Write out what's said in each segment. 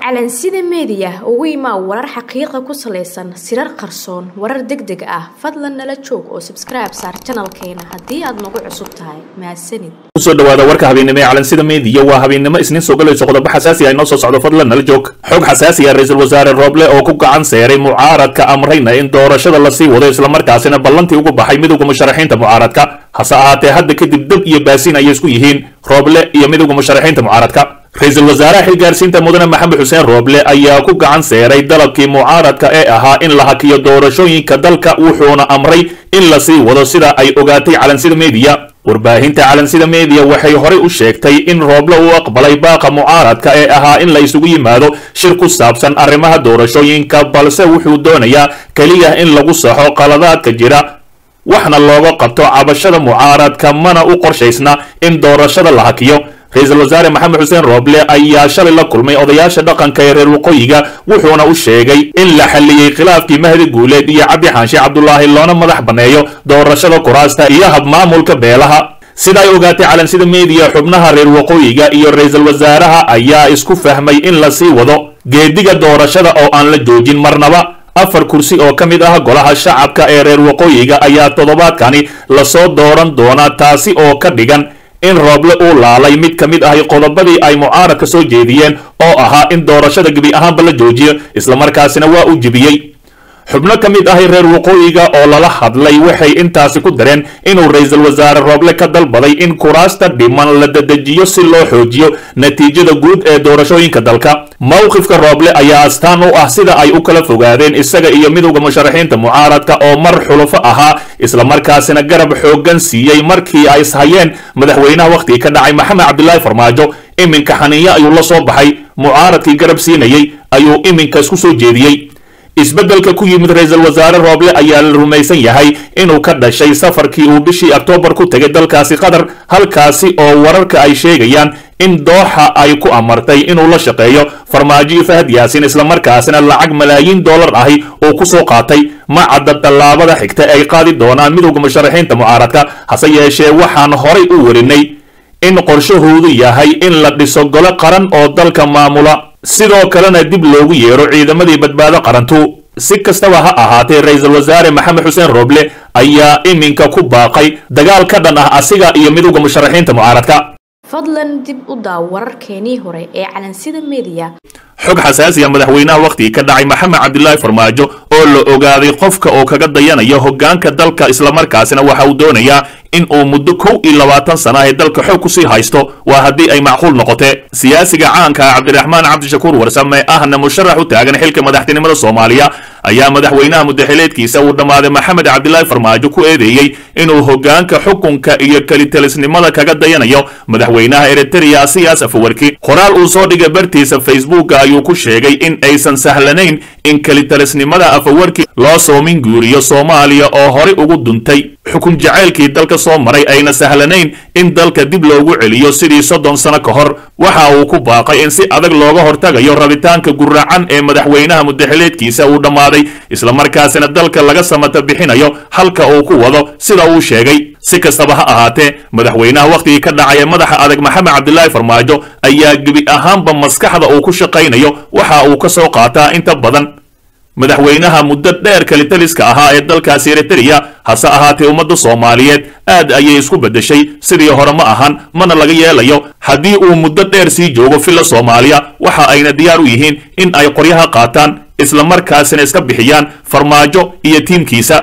calansida meediya ugu imaa warar xaqiiqa ku salaysan sirar qarsoon warar deg deg ah fadlan nala joog oo sabskribe saar janalkeena haddii aad nagu cusub tahay mahadsanid kusoo dhawaada warka habeennimo ee calansida meediya waa habeennimo isniin soo galayso qodobo xasaasi ah inoo soo socdo fadlan nala joog xog xasaasi ah ra-iisul wasaare rooble oo ku gacan seeray mucaaradka amrayna in doorashada lasii wado islamarkaasina ballantii ugu baxay midowga musharaxiinta mucaaradka hase ahaatee hadda kadib dab iyo baasiin ayay isku yihiin rooble iyo midowga musharaxiinta mucaaradka ra-iisul wasaaraha xilgaarsiinta mudane maxamed xuseen rooble ayaa ku gacan seeray dalabkii mucaaradka ee ahaa in la hakiyo doorashooyinka dalka wuxuuna amray in lasii wado sida ay ogaatay calansida meediya warbaahinta calansida meediya waxay horey u sheegtay in rooble uu aqbalay baaqa mucaaradka ee ahaa in la isugu yimaado shir ku saabsan arrimaha doorashooyinka balse wuxuu doonayaa keliya in lagu saxo qaladaadka jira waxna looga qabto cabashada mucaaradka mana u qorshaysna in doorashada la hakiyo ra-iisul wasaare maxamed xuseen rooble ayaa shalay la kulmay odayaasha dhaqanka ee reer waqooyiga wuxuuna u sheegay in la xalliyey khilaafkii mahdi guuleed iyo cabdi xaanshe cabdulaahi loona madax banneeyo doorashada kuraasta iyo habmaamulka beelaha sida ay ogaatay calansida meediya xubnaha reer waqooyiga iyo ra-iisul wasaaraha ayaa isku fahmay in lasii wado geediga doorashada oo aan la joojin marnaba afar kursi oo ka mid ah golaha shacabka ee reer waqooyiga ayaa toddobaadkani lasoo dooran doonaa taasi oo ka dhigan in rooble uu laalay mid ka mid ahi qodobadii ay mucaaradka soo jeediyeen oo ahaa in doorashada gebi ahaanba la joojiyo islamarkaasina waa uu jebiyey xubno ka mid ahi reer waqooyiga oo lala hadlay waxay intaasi ku dareen inuu ra-iisul wasaare rooble ka dalbaday in kuraasta dhiman la dadejiyo si loo xoojiyo natiijada guud ee doorashooyinka dalka mowqifka rooble ayaa astaan u ah sida ay u kala fogaadeen isaga iyo midowda musharaxiinta mucaaradka oo mar xulufo ahaa islamarkaasina garab xooggan siiyey markii ay ishayeen madaxweynaha wakhtigii ka dhacay maxamed cabdilaahi farmaajo iminka xaniinyo ayuu la soo baxay mucaaradkii garab siinayey ayuu iminka isku soo jeediyey isbeddelka ku yimid ra-iisul wasaare rooble ayaa la rumaysan yahay inuu ka dhashay safarkii uu bishii oktoobar ku tegay dalkaasi qatar halkaasi oo wararka ay sheegayaan in dooxa ay ku amartay inuu la shaqeeyo farmaajo iyo fahad yaasin islamarkaasina lacag malaayiin dollar ahi uu ku soo qaatay ma cadda tallaabada xigta ay qaadi doonaan midowda musharaxiinta mucaaradka hase yeeshee waxaan horay u warinay in qorshahoodu yahay in la dhiso gole qaran oo dalka maamula sidoo kalena dib loogu yeero ciidamadii badbaado qarantu si kastaba ha ahaatee ra-iisul wasaare maxamed xuseen rooble ayaa iminka ku baaqay dagaal ka dhan ah asiga iyo midowda musharaxiinta mucaaradka fadlan dib u daaw wararkeenii hore ee calansida meediya xog xasaasiya madaxweynaha wakhtigii ka dhacay maxamed cabdilaahi farmaajo oo la ogaaday qofka oo kaga dayanayo hoggaanka dalka islamarkaasina waxa uu doonayaa in uu muddo kow iyo labaatan sana ee dalka xoog kusii haysto waa haddii ay macquul noqotee siyaasiga caanka ah cabdiraxmaan cabdishakuur warsame ahna musharax u taagan xilka madaxtinimada soomaaliya ayaa madaxweynaha mudaxileedkiisa uu dhammaaday maxamed cabdilaahi farmaajo ku eedeeyey inuu hoggaanka xukunka iyo kelitalisnimada kaga dayanayo madaxweynaha eritrea siyaas afawarki qoraal uu soo dhigay bartiisa facebooka ayuu ku sheegay in aysan sahlanayn in kelitalisnimada afawarki loo soomin guuriyo soomaaliya oo horey ugu duntay xukun jacaylkii dalka soo maray ayna sahlanayn in dalka dib loogu celiyo sidii soddon sano ka hor waxa uu ku baaqay in si adag looga hortagayo rabitaanka guracan ee madaxweynaha mudaxileedkiisa uu dhammaaday islamarkaasina dalka laga samata bixinayo halka uu ku wado sida uu sheegay si kastaba ha ahaatee madaxweynaha wakhtigii ka dhacay ee madaxa adag maxamed cabdilaahi farmaajo ayaa gebi ahaanba maskaxda uu ku shaqaynayo waxa uu ka soo qaataa inta badan madaxweynaha muddo dheer kalitaliska ahaa ee dalkaasi eritrea hase ahaatee ummadda soomaaliyeed aad ayay isku beddeshay sidii hore ma ahan mana laga yeelayo haddii uu muddo dheer sii joogo filla soomaaliya waxa ayna diyaar u yihiin in ay qoryaha qaataan islamarkaasina iska bixiyaan farmaajo iyo tiimkiisa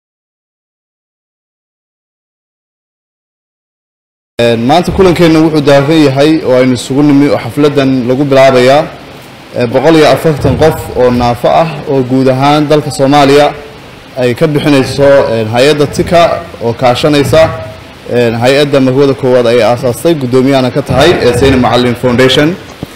maanta kulankeenna wuxuu daafan yahay oo aynu isugu nimi oo xafladdan lagu bilaabayaa boqol iyo afartan qof oo naafo ah oo guud ahaan dalka soomaaliya ay ka bixinayso hay-adda tika oo kaashanaysa hay-adda marwada koowaad ay aasaastay guddoomiyahana ka tahay ee sayni macalin foundation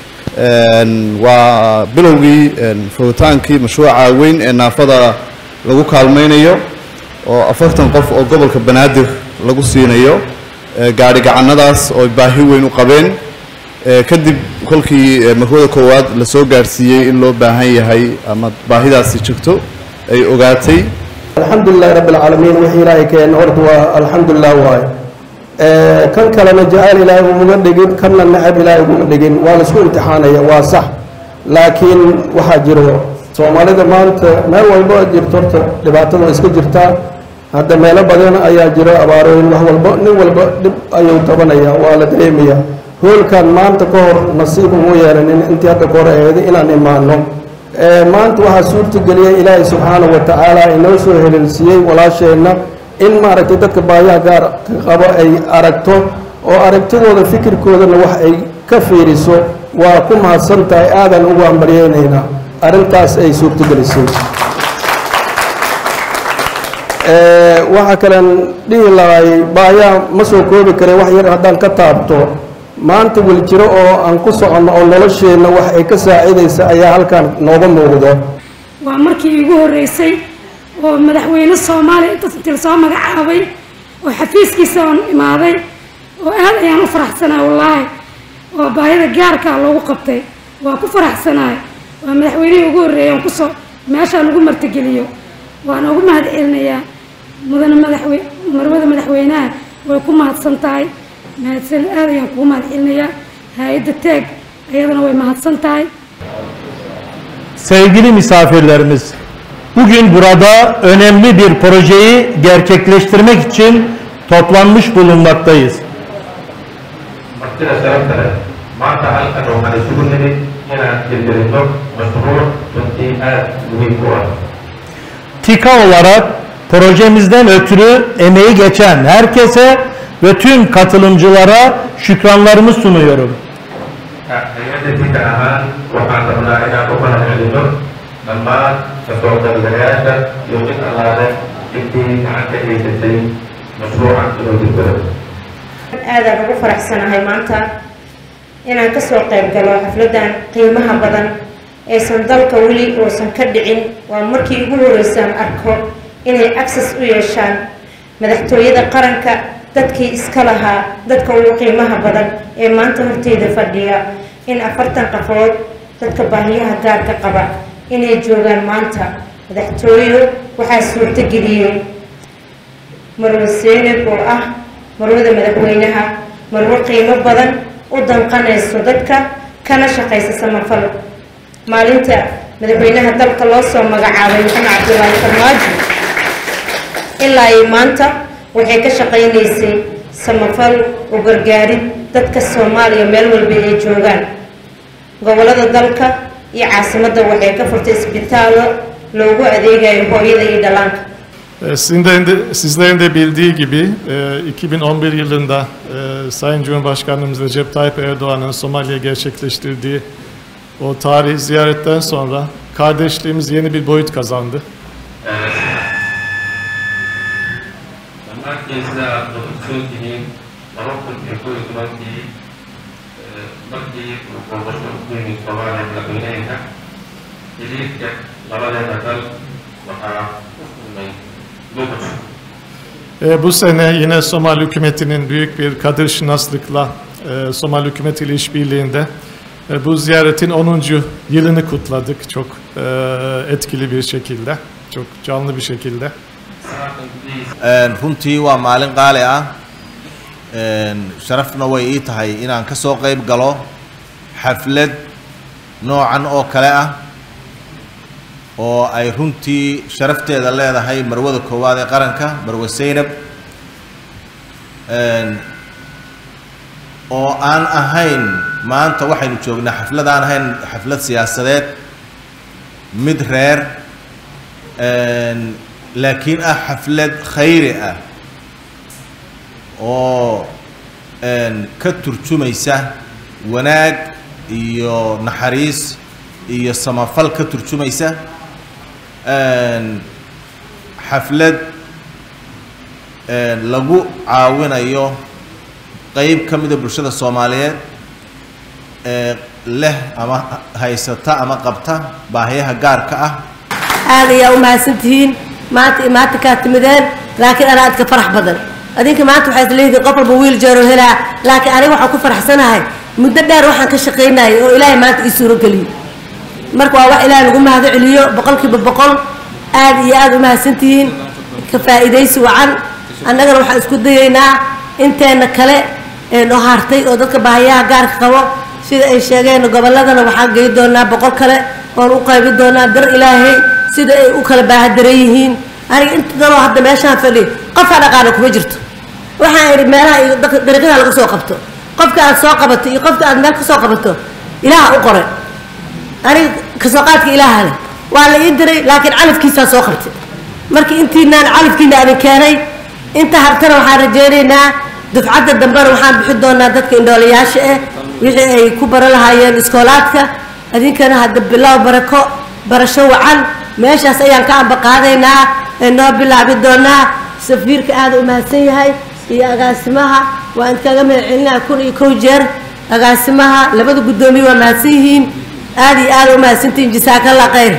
waa bilowgii furritaankii mashruuca weyn ee naafada lagu kaalmaynayo oo afartan qof oo gobolka banaadir lagu siinayo gaadhi gacanadaas oo baahi weyn u qabeen kadib kolkii marwada koowaad la soo gaadhsiiyey in loo baahan yahay ama baahidaasi jirto ay ogaatay alxamdulilahi rabbi alcaalamiin wixii ilaahay keena horta waa alxamdulilah waaye kan kalena jacayl ilaahay uguma dhigin kanna nacab ilaahay uguma dhigin waa laisku imtixaanaya waa sax laakiin waxaa jiro soomaalida maanta meel walbo aad jirto horta dhibaatada waa iska jirtaa hadda meelo badan ayaa jiro abaarooyin wax walbo nin walba dhib ayuu tabanayaa waa la dareemayaa hoolkan maanta ka hor nasiib umu yeelanin intii hadda ka hor aheeday inaan imaano maanta waxaa suurtageliyay ilaahay subxaanahu wa tacaala inoo soo heleelsiiyey walaasheenna in maaragtay dadka baayaha gaar qabo ay aragto oo aragtidooda fikirkoodana wax ay ka fiiriso waa ku mahadsan tahay aadan ugu hambaryeynaynaa arrintaas ay suurtagelisay waxaa kalean dhihi lahay baayaha ma soo koobi kare wax yar haddaan ka taabto maanta weli jiro oo aan ku soconno oo nolosheenna wax ay ka saacidaysa ayaa halkan nooga muuqdo waa markii iigu horreysay oo madaxweyne soomaaliya intasintil soo magacaabay oo xafiiskiisa oon imaaday oo aad ayaan u faraxsanaa wallaahi oo baahida gaarkaa loogu qabtay waa ku faraxsanaay waa madaxweynihii ugu horreeyay oon kusoo meeshaan ugu martigeliyo waana ugu mahad celinayaa mudane madaxwe marwada madaxweynaha way ku mahadsan tahay mahadsan aad ayaan kugu mahad celinayaa hay-adda teeg ayadana way mahadsan tahay Sevgili misafirlerimiz, bugün burada önemli bir projeyi gerçekleştirmek için toplanmış bulunmaktayız. martida sharafta leh maanta halkan waxaan isugu nimid inaan hirgelinno mashruuc runtii aad muhiim u ah TİKA olarak projemizden ötürü emeği geçen herkese ve tüm katılımcılara şükranlarımı sunuyorum. hay-adda tika ahaan waxaan rabnaa inaan u mahad celinno dhammaan kasoo qaybgalayaasha iyo mid allaale intii gacan ka geysatay mashruucan inuu hirgalo aadaan ugu faraxsanahay maanta inaan kasoo qayb galo xafladan qiimaha badan aysan dalka weli uusan ka dhicin waa markii ugu horeysaan arko inay access u yeeshaan madaxtooyada qaranka dadkii iska lahaa dadka ugu qiimaha badan ee maanta horteyda fadhiya in afartan qafood dadka baahiyaha gaarka qaba inay joogaan maanta madaxtooyo waxaa suurtageliyey marwe seynab oo ah marwada madaxweynaha marwo qiimo badan u danqanayso dadka kana shaqaysa samafal maalinta madaxweynaha dalka loo soo magacaabay maxamed cabdulaahi farmaajo ilaa ay maanta waxay ka shaqaynaysay samafal u gargaarid dadka soomaaliya meel walba ay joogaan gobolada dalka iyo caasimadda waxay ka furtay isbitaallo loogu adeegayo hooyada iyo dhallaanka Ee, Sizin de, sizlerin de bildiği gibi e, 2011 yılında e, Sayın Cumhurbaşkanımız Recep Tayyip Erdoğan'ın Somali'ye gerçekleştirdiği o tarihi ziyaretten sonra kardeşliğimiz yeni bir boyut kazandı. dhammaantiin sida aad ogsoon tihiin laba kun iyo kow iyo tobankii eh, markii uu booqasho ku yimid soomaaliya madaxweyneheenka xiriirka labadeena dal waxaa u kulmay luqud E, bu sene yine Somali hükümetinin büyük bir kadir şinaslıkla e, Somali hükümetiyle işbirliğinde e, bu ziyaretin 10. yılını kutladık çok e, etkili bir şekilde, çok canlı bir şekilde. sanadkan gudihiisa runtii waa maalin qaali ah sharafna way ii tahay inaan ka soo qayb galo xaflad noocan oo kale ah oo ay runtii sharafteeda leedahay marwada koowaad ee qaranka marwe seynab oo aan ahayn maanta waxaynu joognaa xaflad aan ahayn xaflad siyaasadeed mid reer laakiin ah xaflad khayri ah oo ka turjumaysa wanaag iyo naxariis iyo samafal ka turjumaysa xaflad lagu caawinayo qeyb ka mida bulshada soomaaliyeed ee leh ama haysata ama qabta baahiyaha gaarka ah aad ayaa u mahadsantihiin maanta maanta kaa timideen laakiin anaa adka farax badan adinka maanta waxaa isleeyihiin qof walba wiil jeero helaa laakiin aniga waxaan ku faraxsanahay muddo dheer waxaan ka shaqaynayay oo ilaahay maanta ii suuro geliyo marka waa wax ilaahay lagu mahado celiyo boqolkiiba boqol aad iyo aad u mahadsantihiin ka faa'iidaysi wacan annagana waxaan isku dayaynaa inteena kale ee noo hartay oo dadka baahiyaha gaarka qabo sida ay sheegeen gobolladana waxaan gey doonaa boqol kale oon u qaybin doonaa dar ilaahay sida ay u kala baahadaran yihiin aniga inta daloo hadda meeshaan fadhiyo qofka dhaqaana kuma jirto waxaan idhi meelaha iyo daq- dariiqyada laga soo qabto qofka aad soo qabato iyo qofka aad meel ka soo qabato ilaaha u qoray aniga kasoo qaadka ilaaha leh waa la ii diray laakiin calafkiisaa soo qabtay marka intiinaan calafkiina adin keenay inta hartana waxaan rajaynaynaa dufcadda dambena waxaan bixin doonaa dadka indhoolayaasha ah wixii ay ku bara lahaayeen iskoolaadka idinkana hadda bilow barako barasho wacan meeshaas ayaan ka ambaqaadaynaa ee noo bilaabi doonaa safiirka aada u mahadsan yahay iyo agaasimaha waa idinkaga mahad celinaa kun iyo kow jeer agaasimaha labada guddoomiye waa mahadsan yihiin aada iyo aada u mahadsantihiin jasaakalla khayr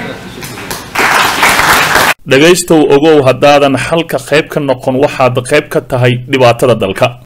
dhegaystow ogow haddaadan xalka qayb ka noqon waxaad qayb ka tahay dhibaatada dalka